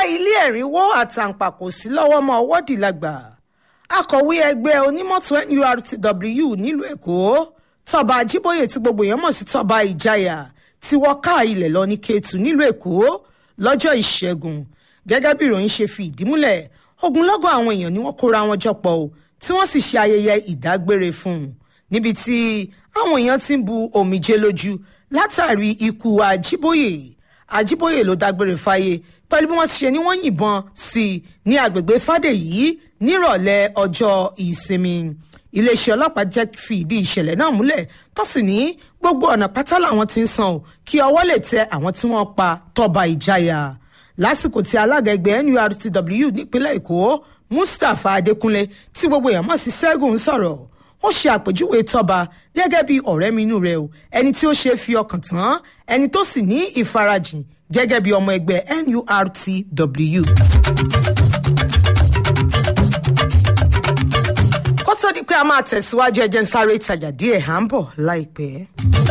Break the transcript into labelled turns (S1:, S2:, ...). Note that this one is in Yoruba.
S1: ilé ẹ̀rínwó àtàǹpàkò sí lọ́wọ́ mọ́ ọwọ́ dìlágbà akọ̀wé ẹgbẹ́ onímọ́tò nurtw nílùú èkó tọba ajíbóyè tí gbogbo èèyàn mọ̀ sí tọba ìjayà tí wọ́n ká ilẹ̀ lọ ní kéétù nílùú èkó lọ́jọ́ ìṣẹ́gun gẹ́gẹ́ bí ìròyìn ṣe fi ìdí múlẹ̀ ogunlọ́gọ̀ àwọn èèyàn ni wọ́n kóra wọn jọpọ̀ o tí wọ́n sì ṣe ayẹyẹ ìdágbére fún un níbi tí àwọn èèyàn ti ń bu omijé lójú látàrí ikú ajíbóyè ajíbóyè ló dágbére fáyé pẹ̀lú bí wọ́n ti ṣe ni wọ́n yìnbọn sí i ní agbègbè fàdèyí nírọ̀lẹ́ ọjọ́ ìsinmi iléeṣẹ́ ọlọ́pàá jẹ́ fi ìdí ìṣẹ̀lẹ̀ náà múlẹ̀ tó sì ní gbogbo ọ̀nà pátá làwọn ti ń san o kí ọwọ́ lè tẹ àwọn tí wọ́n pa tọba ìjayà lásìkò tí alága ẹgbẹ́ nurtw nípínlẹ̀ èkó mustapha adékúnlé tí gbogbo èèyàn mọ̀ sí ṣẹ́gun ń sọ̀rọ̀ ó ṣe àpèjúwe tọba gẹ́gẹ́ bí ọ̀rẹ́ mi inú rẹ̀ o ẹni tí ó ṣe fi ọkàn tán ẹni tó sì ní ìfarajìn gẹ́gẹ́ bí ọmọ ẹgbẹ́ nurtw. kó tó di pé a máa tẹ̀síwájú ẹjẹ́ ń sáré ìtajà díẹ̀ à ń bọ̀ láìpẹ́.